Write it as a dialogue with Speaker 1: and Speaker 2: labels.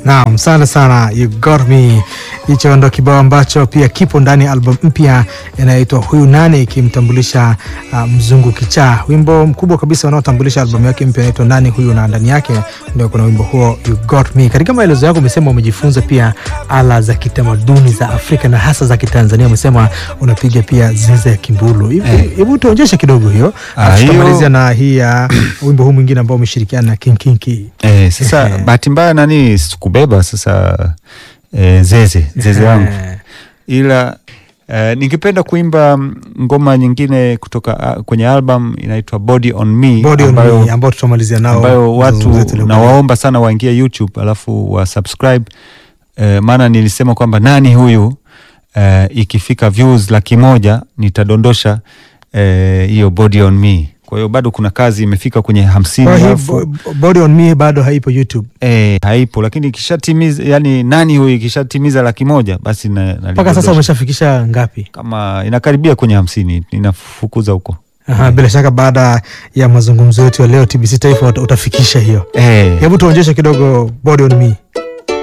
Speaker 1: Naam, sana sana you got me. Hicho ndo kibao ambacho pia kipo ndani ya album mpya inayoitwa Huyu Nani, ikimtambulisha uh, mzungu kichaa, wimbo mkubwa kabisa unaotambulisha albamu yake mpya inaitwa Nani Huyu, na ndani yake ndio kuna wimbo huo you got me. Katika maelezo yako umesema umejifunza pia ala za kitamaduni za Afrika na hasa za Kitanzania. Umesema unapiga pia ziza ya kimbulu. Hivi- Hebu tuonyeshe kidogo hiyo,
Speaker 2: Ah,
Speaker 1: alafu
Speaker 2: hiyo-
Speaker 1: tutamalizia na hii ya wimbo huu mwingine ambao umeshirikiana na King Kinki.
Speaker 2: Eh, sasa
Speaker 1: Ehe.
Speaker 2: bahati mbaya nani sikubeba sasa eh, zeze zeze yangu
Speaker 1: Eh,
Speaker 2: ila eh, ningependa kuimba mm, ngoma nyingine kutoka ah, kwenye album inaitwa Body on Me
Speaker 1: Body on
Speaker 2: ambayo,
Speaker 1: Me ambao tutamalizia nao
Speaker 2: ambayo
Speaker 1: mazungumzo
Speaker 2: watu
Speaker 1: yetu leo.
Speaker 2: nawaomba sana waingie YouTube alafu wa subscribe eh, maana nilisema kwamba nani huyu eh, ikifika views laki moja nitadondosha eh, hiyo Body on Me. Kwa hiyo bado kuna kazi imefika kwenye hamsini
Speaker 1: Kwa hii
Speaker 2: alafu
Speaker 1: Bo- Body on Me bado haipo YouTube
Speaker 2: Eh, haipo lakini ikishatimiza yani nani huyu ikishatimiza laki moja basi na,
Speaker 1: mpaka sasa.
Speaker 2: nalidondosha.
Speaker 1: Umeshafikisha ngapi?
Speaker 2: kama inakaribia kwenye hamsini inafukuza huko
Speaker 1: Aha, bila shaka baada ya mazungumzo yetu ya leo TBC Taifa uta- utafikisha hiyo.
Speaker 2: eh.
Speaker 1: Hebu tuonyeshe kidogo Body on Me.